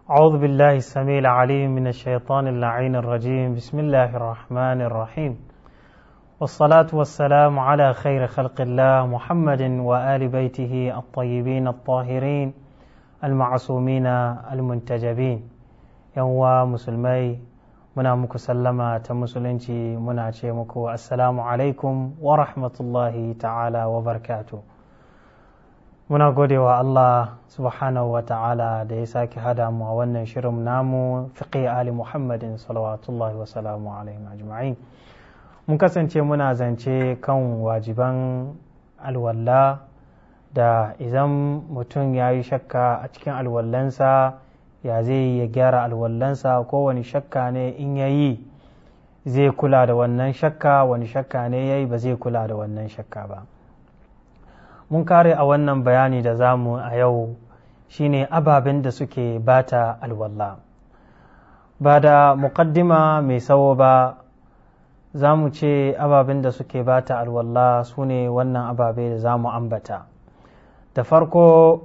أعوذ بالله السميع العليم من الشيطان اللعين الرجيم بسم الله الرحمن الرحيم والصلاة والسلام على خير خلق الله محمد وآل بيته الطيبين الطاهرين المعصومين المنتجبين يوم مسلمي muna muku sallama ta musulunci muna ce muku assalamu alaikum wa rahmatullahi ta'ala wa barkatu muna gode wa Allah subhanahu wa ta'ala da ya sake hada mu a wannan shirin namu fiqi ali muhammadin salawatullahi wa salamu alaihi ajma'in mun kasance muna zance kan wajiban alwalla da idan mutum ya yi shakka a cikin alwallansa ya zai ya gyara alwallansa ko wani shakka ne in ya yi zai kula da wannan shakka wani shakka ne ya yi ba zai kula da wannan shakka ba mun kare a wannan bayani da zamu a yau shine ababen da suke bata alwalla ba da muƙaddima mai sawo ba za mu ce ababen da suke bata alwalla su ne wannan ababe da za mu ambata da farko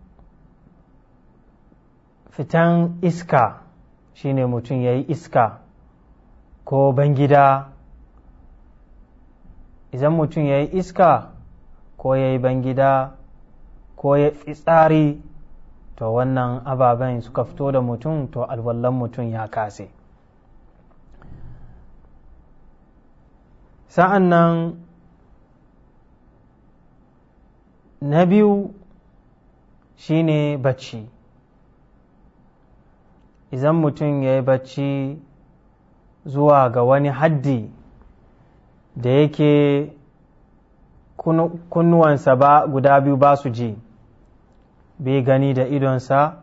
fitan iska shine mutum ya yi iska ko bangida idan mutum ya yi iska ko ya yi bangida ko ya fitsari to wannan ababen suka fito da mutum to alwallon mutum ya kase sa'an nan na biyu shine bacci idan mutum ya yi bacci zuwa ga wani haddi da yake kunnuwansa ba guda biyu ba su ji bai gani da idonsa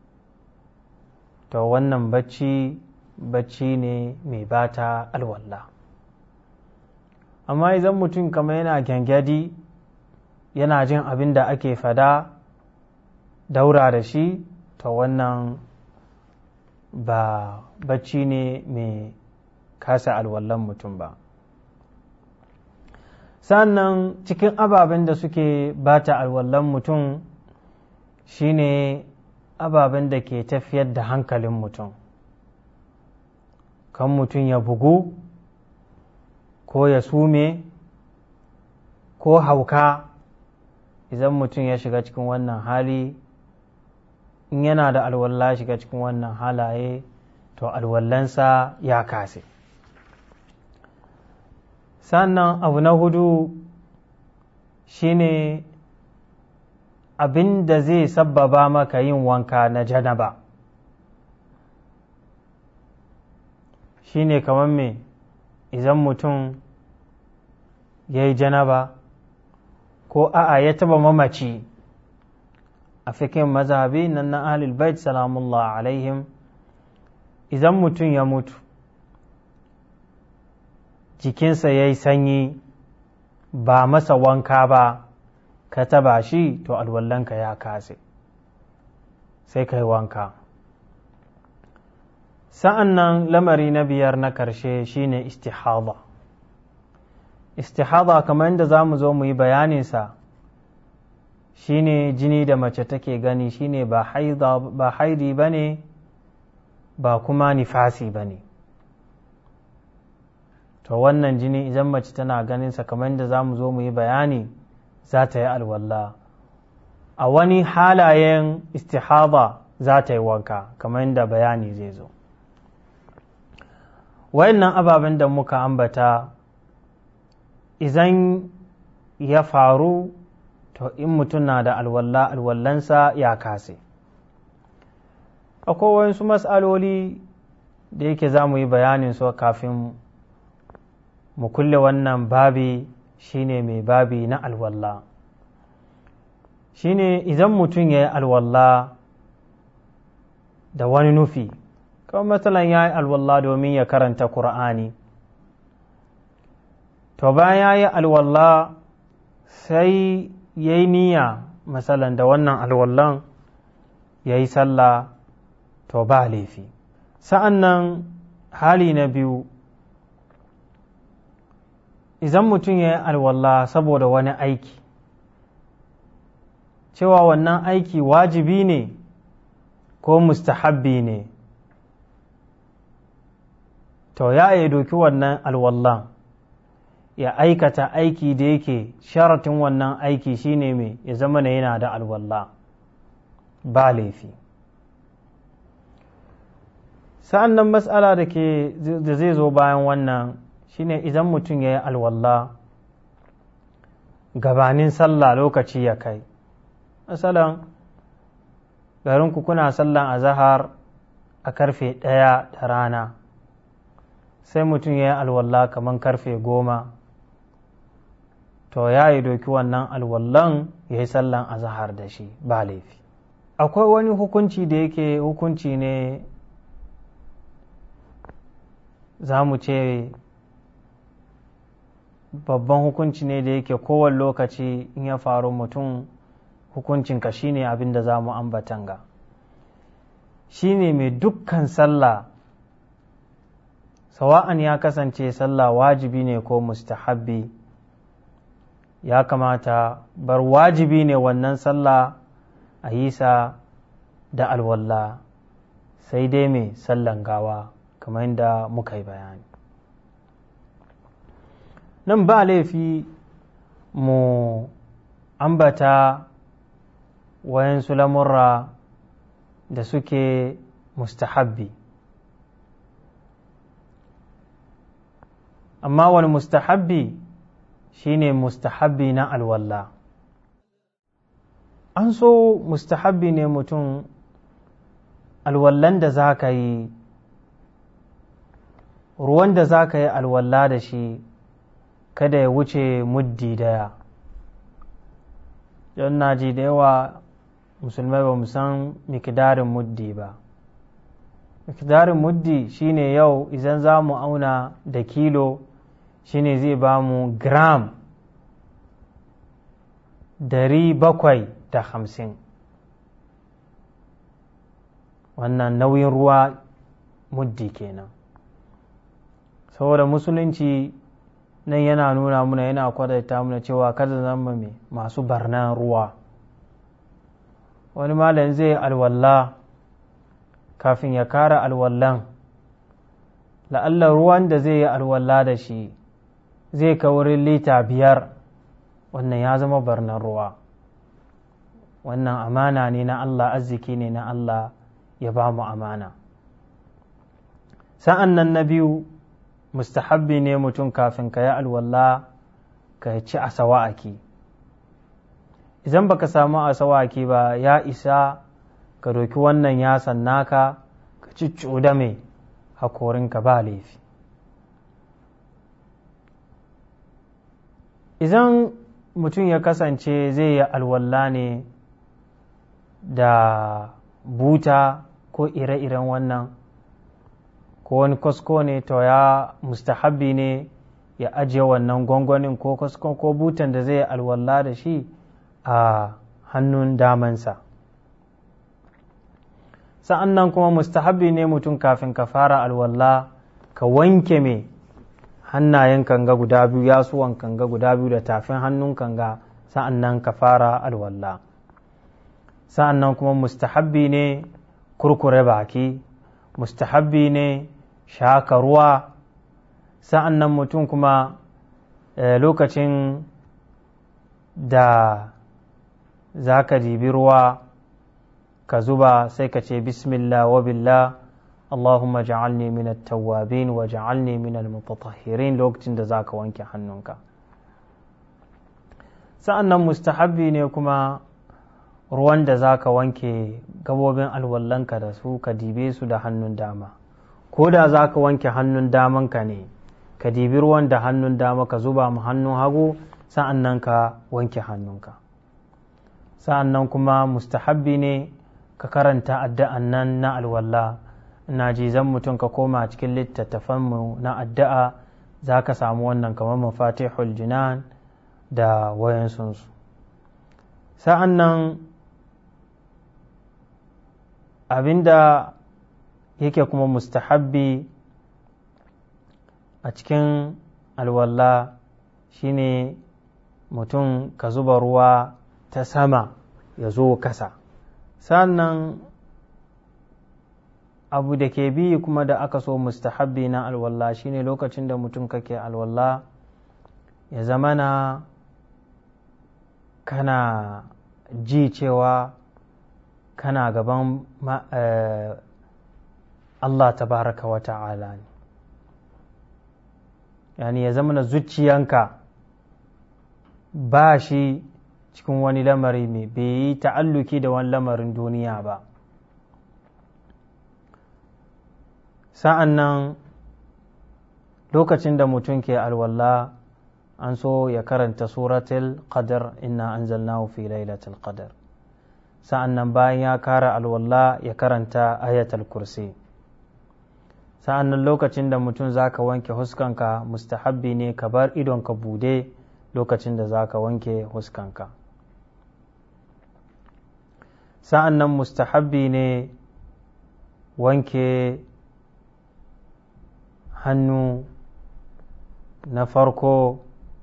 to wannan bacci bacci ne mai bata alwallah amma idan mutum kama yana gyangyaɗi yana jin abin da ake fada daura da shi to wannan ba bacci ne mai kasa alwallon mutum ba sannan cikin ababen da suke bata alwallon mutum shine ababen da ke tafiyar da hankalin mutum kan mutum ya bugu ko ya sume ko hauka idan mutum ya shiga cikin wannan hali in yana da alwallah shiga cikin wannan halaye to alwallansa ya kase sannan abu na hudu shine abin da zai sabbaba maka yin wanka na janaba shine kamar me idan mutum ya yi janaba ko a'a ya taba mamaci a fikin mazhabi nan na ahlul bait salamullah alaihim idan mutum ya mutu jikinsa ya yi sanyi ba masa wanka ba ka taba shi to alwallanka ya kase sai ka yi wanka sa'an nan lamari na biyar na karshe shine istihada istihada kamar yadda za mu zo mu yi bayaninsa shine jini da mace take gani shine ba haidi ba ne ba kuma nifasi ba ne to wannan jini idan mace tana ganinsa kamar da za mu zo mu yi bayani za ta yi alwallah a wani halayen istihada za ta yi wanka kamar yadda bayani zai zo wayannan ababen da muka ambata idan ya faru to in mutum na da alwalla alwallansa ya kase akwai wasu matsaloli da yake za mu yi bayanin su kafin mu kulle wannan babi shine mai babi na alwalla shine idan mutum ya yi alwalla da wani nufi kawai matsalan ya yi alwalla domin ya karanta Kur'ani. to bayan ya yi alwalla sai ya yi niyya matsalan da wannan alwallan ya yi sallah to ba laifi sa'an nan hali na biyu idan mutum ya yi alwalla saboda wani aiki cewa wannan aiki wajibi ne ko mustahabbi ne to ya yi doki wannan alwallan ya aikata aiki da yake sharatin wannan aiki shine mai ya zama na yana da alwalla ba laifi sa'an nan matsala da ke da zai zo bayan wannan shine idan mutum ya yi alwalla gabanin sallah lokaci ya kai masalan garinku kuna sallan azahar a karfe ɗaya da rana sai mutum ya yi alwalla kamar karfe goma to ya yi doki wannan alwallan ya yi sallan azahar da shi ba laifi akwai wani hukunci da yake hukunci ne za mu ce babban hukunci ne da yake kowane lokaci in ya faru mutum hukuncinka shine abin da za mu ambatan ga shine mai dukkan sallah sawa'an ya kasance sallah wajibi ne ko mustahabbi ya kamata bar wajibi ne wannan sallah a yi sa da alwalla sai dai mai sallan gawa kamar yadda muka yi bayani nan ba laifi mu ambata wayansu lamurra da suke mustahabbi amma wani mustahabbi shine mustahabbi na alwalla an so mustahabbi ne mutum alwallan da za ka yi ruwan da za ka yi alwalla da shi kada ya wuce muddi daya don na ji da yawa musulmai ba san mikidarin muddi ba mikidarin muddi shine yau idan za mu auna da kilo shine zai ba mu gram dari bakwai da hamsin wannan nauyin ruwa muddi kenan saboda musulunci nan yana nuna muna yana kwadaita muna cewa kada zama mai masu barnan ruwa wani malam zai alwalla kafin ya kara alwallan la'alla ruwan da zai yi alwalla da shi zai ka wurin lita biyar wannan ya zama barnan ruwa wannan amana ne na Allah arziki ne na Allah ya ba mu amana sa'an nan na biyu mustahabbi ne mutum kafin ka yi alwala ka ci a sawa'aki idan baka samu a sawa'aki ba ya isa ka doki wannan yasan naka ka ci da mai hakorinka ba laifi idan mutum ya kasance zai yi alwala ne da buta ko ire-iren wannan ko wani kasko ne to ya mustahabbi ne ya ajiye wannan gwangwanin ko kaskon ko butan da zai alwala da shi a hannun damansa sa'an nan kuma mustahabbi ne mutum kafin ka fara alwala ka wanke mai hannayen kanga guda biyu yasuwan kanga guda biyu da tafin hannun kanga sa'an nan ka fara alwala sa'an nan kuma mustahabbi ne kurkure baki mustahabbi ne shaka ruwa sa'an nan mutum kuma lokacin da za ka dibi ruwa ka zuba sai ka ce bismillah wa billah Allahumma ja'alni min at-tawwabin wa ja'alni min al-mutatahhirin lokacin da za ka wanke hannunka sa'an nan mustahabbi ne kuma ruwan da za ka wanke gabobin alwallanka da su ka dibe su da hannun dama ko da za ka wanke hannun damanka ne ka dibi ruwan da hannun dama ka zuba mu hannun hagu sa'an nan ka wanke hannunka sa'an nan kuma mustahabbi ne ka karanta addu'an nan na alwalla ina ji zan mutum ka koma cikin littattafanmu na addu'a za ka samu wannan kamar mafatihul jinan da wayansunsu sa'an nan abinda yake kuma mustahabbi a cikin alwalla shine mutum ka zuba ruwa ta sama ya zo kasa sannan abu da ke bi kuma da aka so mustahabbi na alwallah shine lokacin da mutum kake alwallah ya zamana kana ji cewa kana gaban Allah tabaraka wa ta'ala ne yani ya zama na zuciyanka ba shi cikin wani lamari mai bai yi ta'alluki da wani lamarin duniya ba sa'an nan lokacin da mutum ke alwala an so ya karanta suratul qadar inna anzalnahu fi lailatul qadar sa'an nan bayan ya kara alwala ya karanta ayatul kursi sa'an nan lokacin da mutum za ka wanke huskanka mustahabbi ne ka bar idonka bude lokacin da za ka wanke huskanka sa'an nan mustahabbi ne wanke hannu na farko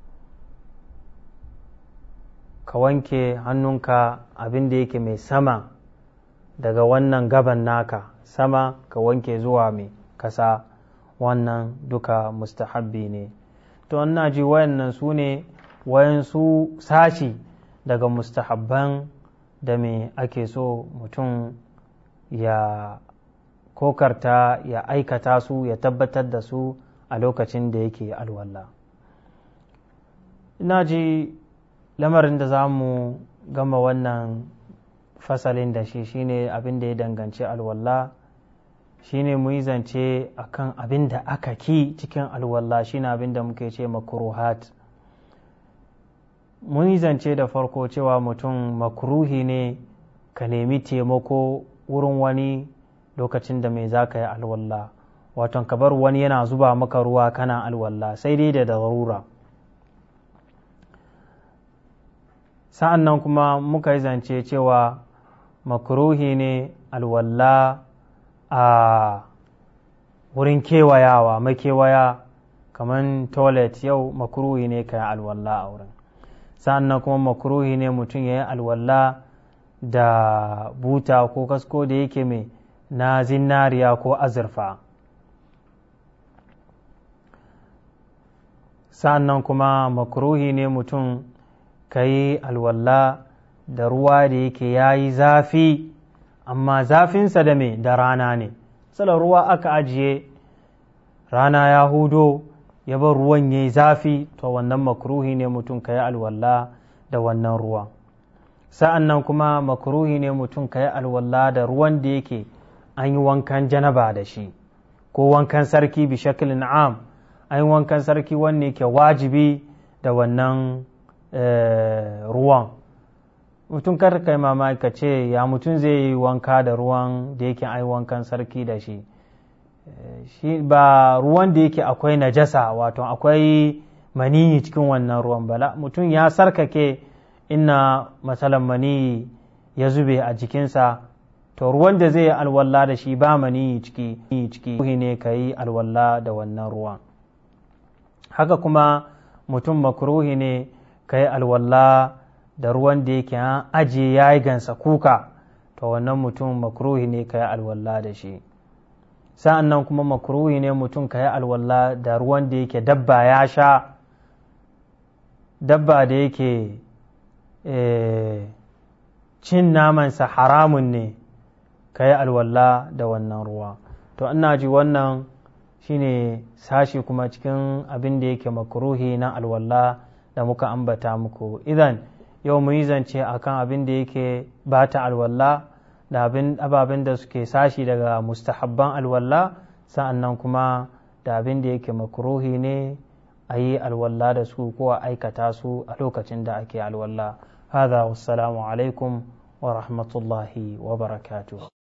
ka wanke hannunka abin da yake mai sama daga wannan gaban naka sama ka wanke zuwa mai kasa wannan duka mustahabbi ne to ina ji wayannan su ne wayansu sashi daga mustahabban da me ake so mutum ya kokarta ya aikata su ya tabbatar da su a lokacin da yake alwala ina ji lamarin da za mu gama wannan fasalin da shi shine abin da ya danganci alwala shine mu yi zance akan abin da aka ki cikin alwala shine abin da muke ce makruhat mun yi zance da farko cewa mutum makruhi ne ka nemi taimako wurin wani lokacin da mai za ka yi alwala waton ka bar wani yana zuba maka ruwa kana alwala sai dai da darura sa'an nan kuma muka yi zance cewa makruhi ne alwala a wurin kewayawa makewaya kamar toilet yau makruhi ne ka yi alwala a wurin sa'an nan kuma makruhi ne mutum ya yi alwala da buta ko kasko da yake mai na zinariya ko azurfa sa'an nan kuma makruhi ne mutum ka yi alwala da ruwa da yake ya yi zafi amma zafinsa da me da rana ne tsala ruwa aka ajiye rana ya hudo ya bar ruwan ya yi zafi to wannan makruhi ne mutum ka yi alwala da wannan ruwa sa'an nan kuma makruhi ne mutum ka yi alwala da ruwan da yake an yi wankan janaba da shi ko wankan sarki bi shakilin am an yi wankan sarki wanne ke wajibi da wannan ruwan mutum kar kai mamaki ka ce ya mutum zai yi wanka da ruwan da yake ai wankan sarki da shi shi ba ruwan da yake akwai najasa wato akwai maniyi cikin wannan ruwan bala mutum ya sarkake inna matsalan maniyi ya zube a jikinsa to ruwan da zai yi alwalla da shi ba maniyi ciki ciki ne ka yi alwalla da wannan ruwan haka kuma mutum makruhi ne ka yi alwalla da ruwan da yake an ajiye ya yi gansa kuka to wannan mutum makruhi ne ka yi alwalla da shi sa'an nan kuma makruhi ne mutum ka yi alwalla da ruwan da yake dabba ya sha dabba da yake cin namansa haramun ne ka yi alwalla da wannan ruwa to ina ji wannan shine sashi kuma cikin abin da yake makruhi na alwalla da muka ambata muku idan yau mu yi zance akan abin da yake bata alwalla da ababen da suke sashi daga mustahabban alwalla sa'an nan kuma da abin da yake makruhi ne a yi alwalla da su ko a aikata su a lokacin da ake alwalla هذا والسلام عليكم ورحمة الله وبركاته